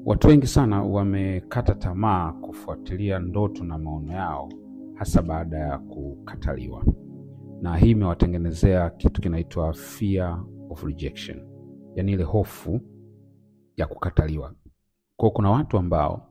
Watu wengi sana wamekata tamaa kufuatilia ndoto na maono yao, hasa baada ya kukataliwa, na hii imewatengenezea kitu kinaitwa fear of rejection, yaani ile hofu ya kukataliwa. Kwa kuna watu ambao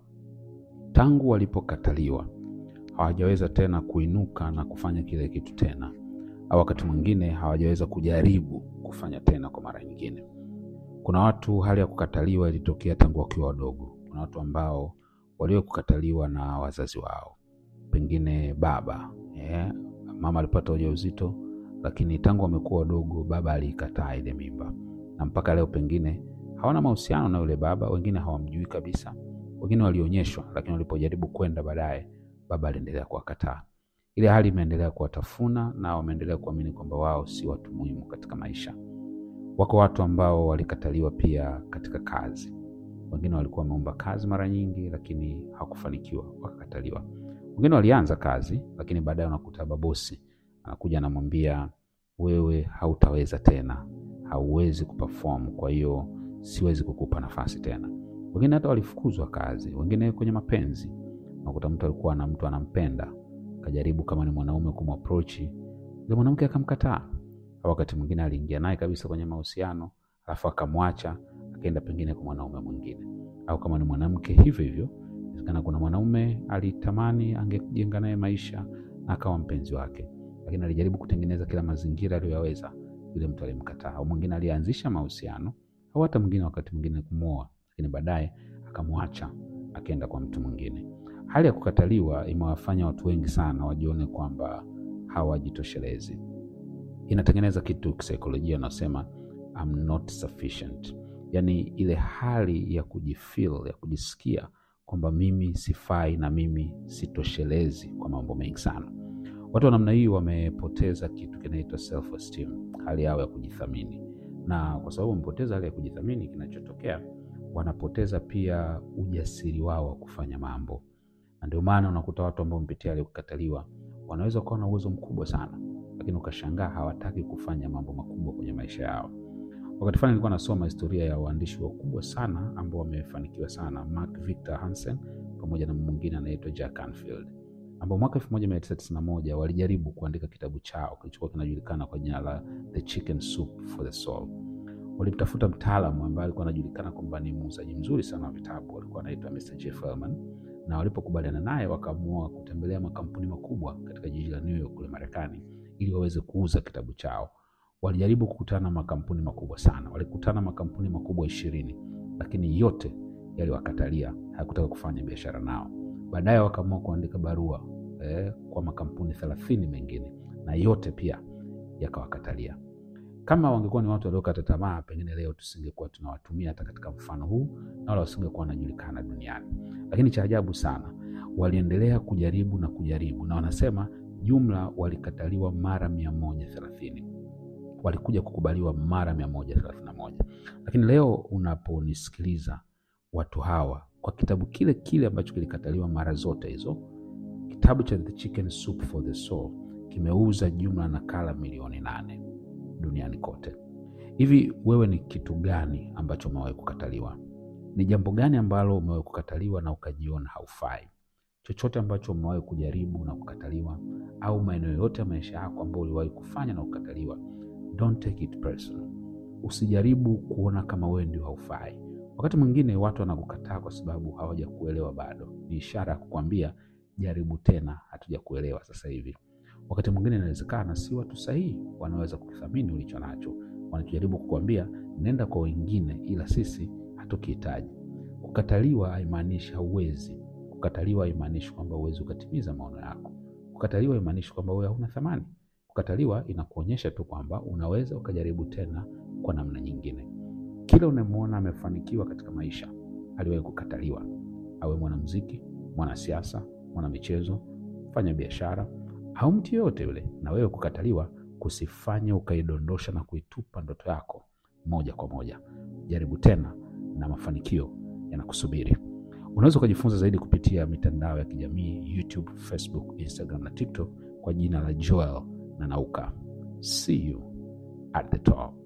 tangu walipokataliwa hawajaweza tena kuinuka na kufanya kile kitu tena, au wakati mwingine hawajaweza kujaribu kufanya tena kwa mara nyingine. Kuna watu hali ya kukataliwa ilitokea tangu wakiwa wadogo. Kuna watu ambao walio kukataliwa na wazazi wao, pengine baba yeah. Mama alipata ujauzito, lakini tangu wamekuwa wadogo baba aliikataa ile mimba, na mpaka leo pengine hawana mahusiano na yule baba. Wengine hawamjui kabisa, wengine walionyeshwa, lakini walipojaribu kwenda baadaye, baba aliendelea kuwakataa. Ile hali imeendelea kuwatafuna na wameendelea kuamini kwamba wao si watu muhimu katika maisha. Wako watu ambao walikataliwa pia katika kazi. Wengine walikuwa wameomba kazi mara nyingi, lakini hawakufanikiwa, wakakataliwa. Wengine walianza kazi, lakini baadaye unakuta babosi anakuja anamwambia, wewe hautaweza tena, hauwezi kuperform, kwa hiyo siwezi kukupa nafasi tena. Wengine hata walifukuzwa kazi. Wengine kwenye mapenzi, unakuta mtu alikuwa na mtu anampenda, akajaribu kama ni mwanaume kumwaprochi, yule mwanamke akamkataa au wakati mwingine aliingia naye kabisa kwenye mahusiano alafu akamwacha akaenda pengine kwa mwanaume mwingine. Au kama ni mwanamke hivyo hivyo, inawezekana kuna mwanaume alitamani angejenga naye maisha na akawa mpenzi wake, lakini alijaribu kutengeneza kila mazingira aliyoyaweza, yule mtu alimkataa. Au mwingine alianzisha mahusiano, au hata mwingine wakati mwingine kumwoa, lakini baadaye akamwacha akaenda kwa mtu mwingine. Hali ya kukataliwa imewafanya watu wengi sana wajione kwamba hawajitoshelezi inatengeneza kitu kisaikolojia anasema I'm not sufficient, yaani ile hali ya kujifeel ya kujisikia kwamba mimi sifai na mimi sitoshelezi kwa mambo mengi sana. Watu wa namna hii wamepoteza kitu kinaitwa self esteem, hali yao ya kujithamini, na kwa sababu wamepoteza hali ya kujithamini, kinachotokea wanapoteza pia ujasiri wao wa kufanya mambo, na ndio maana unakuta watu ambao wamepitia hali ya kukataliwa wanaweza kuwa na uwezo mkubwa sana lakini ukashangaa hawataki kufanya mambo makubwa kwenye maisha yao. Wakati fulani nilikuwa nasoma historia ya waandishi wakubwa sana ambao wamefanikiwa sana, Mark Victor Hansen pamoja na mwingine anaitwa Jack Canfield, ambao mwaka 1991 walijaribu kuandika kitabu chao kilichokuwa kinajulikana kwa jina la The Chicken Soup for the Soul. Walimtafuta mtaalamu ambaye alikuwa anajulikana kwamba ni muuzaji mzuri sana wa vitabu, alikuwa anaitwa Mr. Jeff Hellman, na walipokubaliana naye wakaamua kutembelea makampuni makubwa katika jiji la New York kule Marekani ili waweze kuuza kitabu chao. Walijaribu kukutana na makampuni makubwa sana, walikutana makampuni makubwa ishirini, lakini yote yaliwakatalia, hayakutaka kufanya biashara nao. Baadaye wakaamua kuandika barua eh, kwa makampuni thelathini mengine na yote pia yakawakatalia. Kama wangekuwa ni watu waliokata tamaa, pengine leo tusingekuwa tunawatumia hata katika mfano huu na wala wasingekuwa wanajulikana duniani. Lakini cha ajabu sana, waliendelea kujaribu na kujaribu, na wanasema jumla walikataliwa mara mia moja thelathini walikuja kukubaliwa mara mia moja thelathini na moja Lakini leo unaponisikiliza watu hawa kwa kitabu kile kile ambacho kilikataliwa mara zote hizo, kitabu cha The Chicken Soup for the Soul kimeuza jumla nakala milioni nane duniani kote. Hivi wewe ni kitu gani ambacho umewahi kukataliwa? Ni jambo gani ambalo umewahi kukataliwa na ukajiona haufai? chochote ambacho umewahi kujaribu na kukataliwa, au maeneo yote ya maisha yako ambayo uliwahi kufanya na kukataliwa, don't take it personal. Usijaribu kuona kama wewe ndio haufai. Wakati mwingine watu wanakukataa kwa sababu hawajakuelewa bado, ni ishara ya kukwambia jaribu tena, hatujakuelewa sasa hivi. Wakati mwingine inawezekana si watu sahihi wanaweza kuthamini ulicho nacho, wanachojaribu kukwambia nenda kwa wengine, ila sisi hatukihitaji. Kukataliwa haimaanishi hauwezi Kukataliwa haimaanishi kwamba huwezi ukatimiza maono yako. Kukataliwa haimaanishi kwamba wewe hauna thamani. Kukataliwa inakuonyesha tu kwamba unaweza ukajaribu tena kwa namna nyingine. Kila unamwona amefanikiwa katika maisha aliwahi kukataliwa, awe mwanamuziki, mwanasiasa, mwanamichezo, mfanya biashara au mtu yoyote yule. Na wewe kukataliwa kusifanye ukaidondosha na kuitupa ndoto yako moja kwa moja. Jaribu tena na mafanikio yanakusubiri. Unaweza ukajifunza zaidi kupitia mitandao ya kijamii YouTube, Facebook, Instagram na TikTok kwa jina la Joel Nanauka. See you at the top.